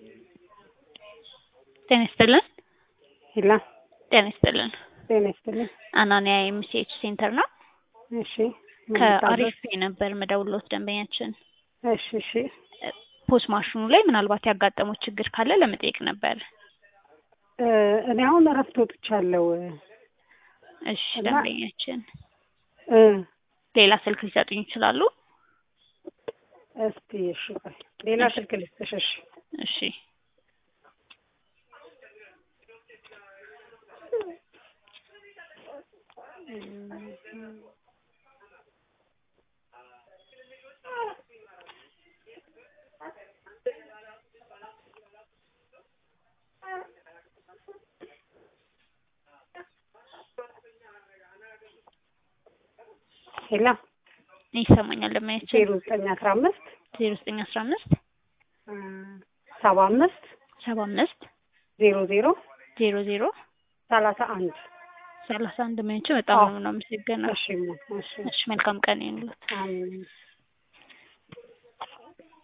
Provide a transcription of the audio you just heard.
ጤና ይስጥልን። ሂላ ጤና ይስጥልን። ጤና ይስጥልኝ። አናንያ ኤምሲኤች ሴንተር ነው። እሺ ምን ከአሪፍ ልታዘዝ? ፔ ነበር መደውሎት ደንበኛችን እሺ እሺ ፖስ ማሽኑ ላይ ምናልባት ያጋጠሙት ችግር ካለ ለመጠየቅ ነበር። እ እኔ አሁን እረፍት ወጥቻለሁ። እሺ እና- ደንበኛችን እ ሌላ ስልክ ሊሰጡኝ ይችላሉ? እስቲ እሺ ቆይ ሌላ እሺ። ስልክ ልስጥሽ። እሺ እሺ ሂላ ይሰማኛል። ደንበኛችን ዜሮ ዘጠኝ አስራ አምስት ዜሮ ዘጠኝ አስራ አምስት እ ሰባ አምስት ሰባ አምስት ዜሮ ዜሮ ዜሮ ዜሮ ሰላሳ አንድ ሰላሳ አንድ ደንበኛችን በጣም አዎ። ነው የምናመሰግነው። እሺ እሺ እሺ መልካም ቀን ይሁንልዎት። አሜን